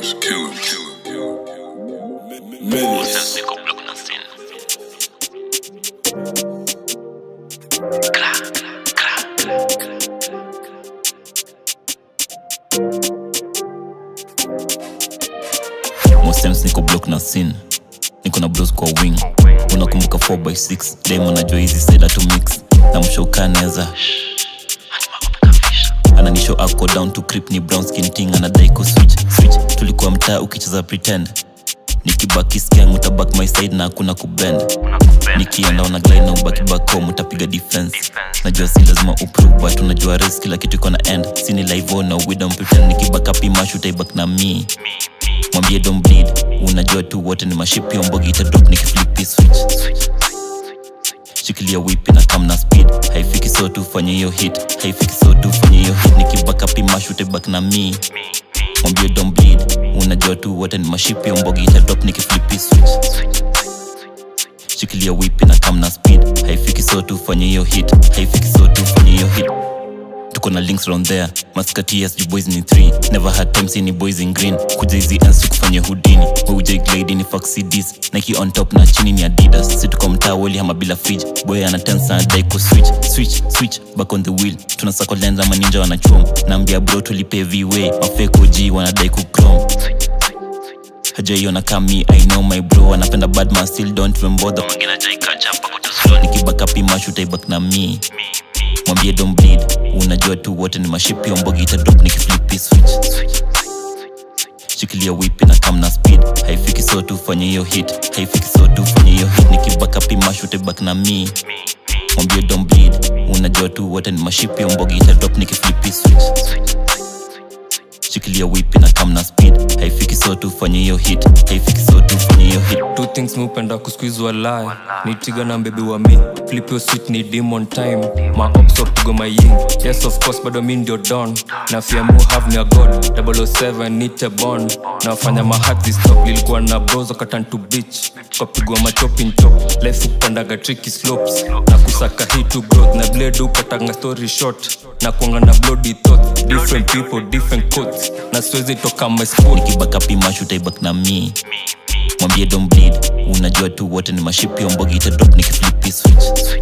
killers, killers, killers. Sasa niko block na scene. Kra, kra, kra, kra. Most times niko block na scene niko na bros kwa wing unakumbuka 4x6 demo najua hizi seda to mix na mshokaneza ananisho ako down to creep ni brown skin ting anadai ku switch switch tulikuwa mtaa ukicheza pretend nikibaki skeng utabak my side na hakuna kubend nikienda ona glide na ubaki back home utapiga defense najua si lazima uprove but unajua risk kila kitu iko na end sini live on we don't pretend nikibaka pimash utaibak na me mwambie don't bleed unajua tu wote ni mashipi ombogi itadrop nikiflipi switch shikilia wipi na kam na speed haifiki so tu fanye hiyo hit haifiki so tu fanye hiyo hit nikibaka pimash utaibak na me mwambie don't bleed unajua tu wote ni mashipi ombogi itadrop nikiflipi switch shikilia wipi na kam na speed haifiki so tu fanye hiyo hit haifiki so tu fanye hiyo hit tuko na links round there maskati yes you boys ni 3 never had time see ni boys in green kuja hizi ends tukufanye hudini wauja glade ni fuck cds nike on top na chini ni adidas si tuko mtaa woli hama bila fridge boy ana tensa anadai ku switch switch switch back on the wheel tunasako lenza maninja wanachom naambia bro tulipe v-way mafeko g wanadai ku chrome hajaiona kami i know my bro anapenda badman still don't even bother mwingine hajaikacha pako tu slow nikibaka pimash utaibak na me mwambie don't bleed unajua tu wote ni mashipi ombogi itadrop nikiflipi switch shikilia wipi na kam na speed haifiki so tu fanye hiyo hit haifiki so tu fanye hiyo hit nikibaka pimash utaibak na me mwambie don't bleed unajua tu wote ni mashipi ombogi itadrop nikiflipi switch shikilia wipi na kam na speed haifiki so tu fanye hiyo hit haifiki so tu fanye hiyo hit two things mupenda kusqueeze lie ni tiga na mbebi wa mi flip your switch ni demon time ma ops pigo my ying yes of course bado mi ndio don na fear mu have me a god 007 nite bond na wafanya ma heart this stop lilikuwa na bros wakatan to beach kapigwa ma chopping chop life upandaga tricky slopes na kusaka hit to growth na blade upatanga story short na kuanga na bloody thoughts different people different coats na siwezi toka my sport nikibaka pimash utaibak na me mwambie don't bleed unajua tu wote ni mashipi ombogi itadrop nikiflipi switch